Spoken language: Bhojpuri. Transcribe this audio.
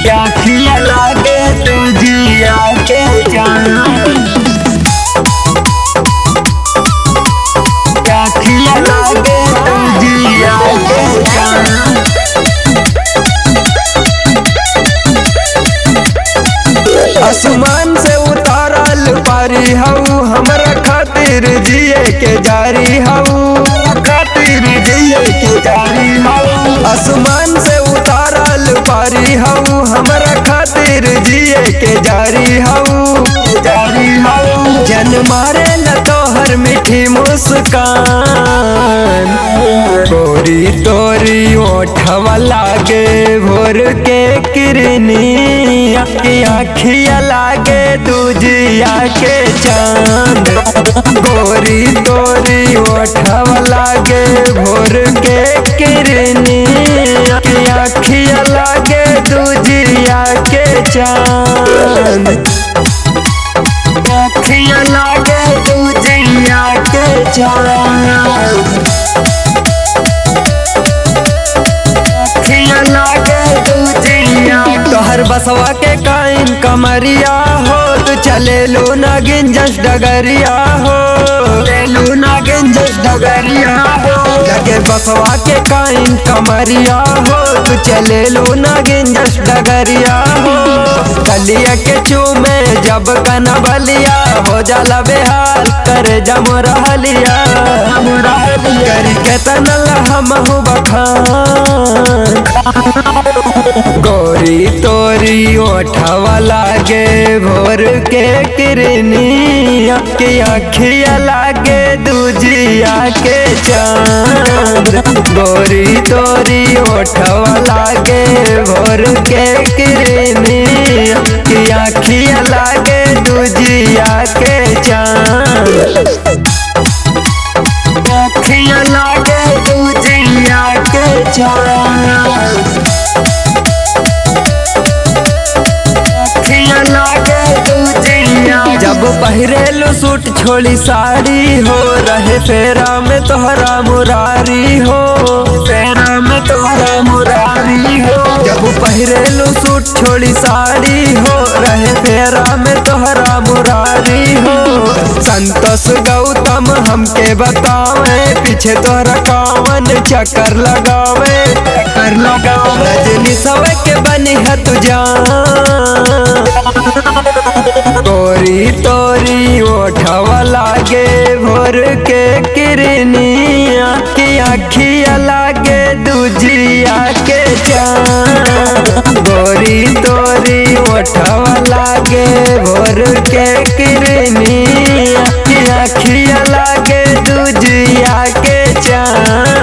आखिया लागे तुझिया के जान आखिया लागे तुझिया के जान आसमान से उतारल पारी हऊ हमरा खातिर जिए के जारी हऊ खातिर जिए के जारी हऊ आसमान से उतारल पारी हऊ हमरा खातिर जिए के जारी हऊ जारी हऊ जन मारे न तोहर मीठी मुस्कान तोरी तोरी ओठवा लागे भोर के किरनी आखिया लागे दूजिया के चांद गोरी तोरी ओठवा लागे भोर के किरनी आखिया लागे दूजिया के चांद आखिया लागे दूजिया के चांद आखिया लागे दूजिया तोहर बसवा के काइन कमरिया हो तू चले लो नागिन जस डगरिया हो ले लो नागिन जस डगरिया हो लगे बसवा के काइन कमरिया हो तू चले लो नागिन जस डगरिया हो कलिया के चूमे जब कना बलिया हो जाला बेहाल करे जम रहलिया करी के तनल हम बखान गोरी तोरी ओठवा लागे भोर के किरनी के अखिया लागे दूजिया के चांद गोरी तोरी ओठवा लागे भोर के किरनी के अखिया लागे दूजिया के चांद अखिया लागे दूजिया के चांद अखिया लागे दूजिया जब पहिरेलो सूट छोड़ी साड़ी हो रहे फेरा में तोहरा मुरारी हो फेरा में तोहरा मुरारी हो जब पहिरेलो सूट छोड़ी साड़ी हो रहे फेरा में तोहरा मुरारी हो संतोष गौतम हमके बतावे पीछे तोहरा कावन चक्कर लगावे चक्कर लगावे रजनी सवे के बनी है तुझा तोरी तोरी ओठवा लागे भोर के किरनिया की अखिया लागे दूजिया के चांद गोरी तोरी ओठवा लागे भोर के किरनिया की अखिया लागे दूजिया के चांद